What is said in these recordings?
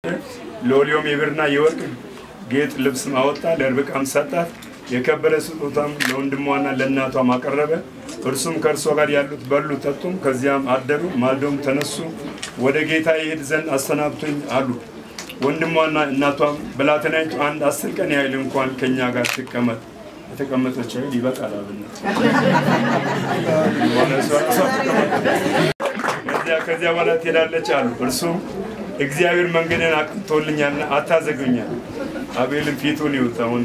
ሎሊዮም የብርና የወርቅ ጌጥ ልብስ አወጣ፣ ለርብቃም ሰጣት። የከበረ ስጦታም ለወንድሟና ለእናቷም አቀረበ። እርሱም ከእርሷ ጋር ያሉት በሉ ጠጡም፣ ከዚያም አደሩ። ማልዶም ተነሱ፣ ወደ ጌታ ይሄድ ዘንድ አሰናብቶኝ አሉ። ወንድሟና እናቷም ብላቴናይቱ አንድ አስር ቀን ያህል እንኳን ከእኛ ጋር ትቀመጥ የተቀመጠች ያህል ይበቃል አብነት ከዚያ ከዚያ በኋላ ትሄዳለች አሉ። እርሱም እግዚአብሔር መንገድን አቅንቶልኛልና አታዘጉኛል። አቤልም ፊቱን ይውጥ አሁን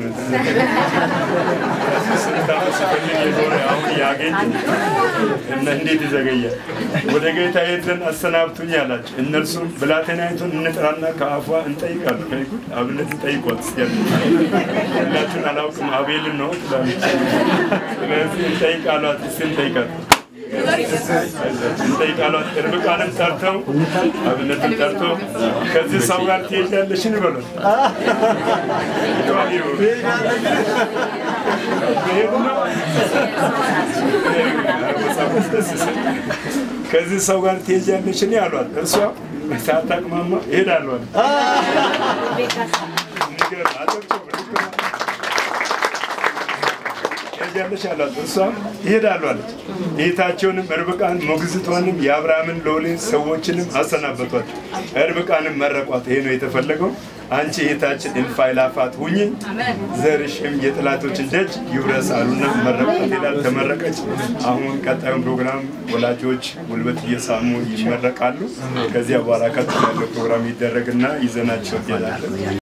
ስንት ዓመት ሲፈልግ የኖረ አሁን ያገኝ እና እንዴት ይዘገያል? ወደ ጌታ ይሄድ ዘንድ አሰናብቱኝ አላቸው። እነርሱም ብላቴናይቱን እንጥራና ከአፏ እንጠይቃለን። ከይጉድ አብነት እንጠይቋት እስኪ ሁላችሁን አላውቅም አቤልን ነው ትላለች። ስለዚህ እንጠይቃሏት እስኪ እንጠይቃት እንጠይቃሏት ርብቃንም ጠርተው አብነትን ጠርተው ከዚህ ሰው ጋር ትሄጃለሽን በሏት። ከዚህ ሰው ጋር ትሄጃለሽን አሏት። እርሷ ሳታቅማማ እሄዳለሁ ትሄጃለሽ አሏት። እርሷም እሄዳለሁ አለች። እህታቸውንም ርብቃን ሞግዚቷንም የአብርሃምን ሎሌ ሰዎችንም አሰናበቷቸው። ርብቃንም መረቋት። ይሄ ነው የተፈለገው። አንቺ እህታችን እልፍ አእላፋት ሁኚ፣ ዘርሽም የጠላቶችን ደጅ ይውረስ አሉና መረቋት ይላል። ተመረቀች። አሁን ቀጣዩን ፕሮግራም ወላጆች ጉልበት እየሳሙ ይመረቃሉ። ከዚያ በኋላ ቀጥሎ ያለው ፕሮግራም ይደረግና ይዘናቸው እንሄዳለን።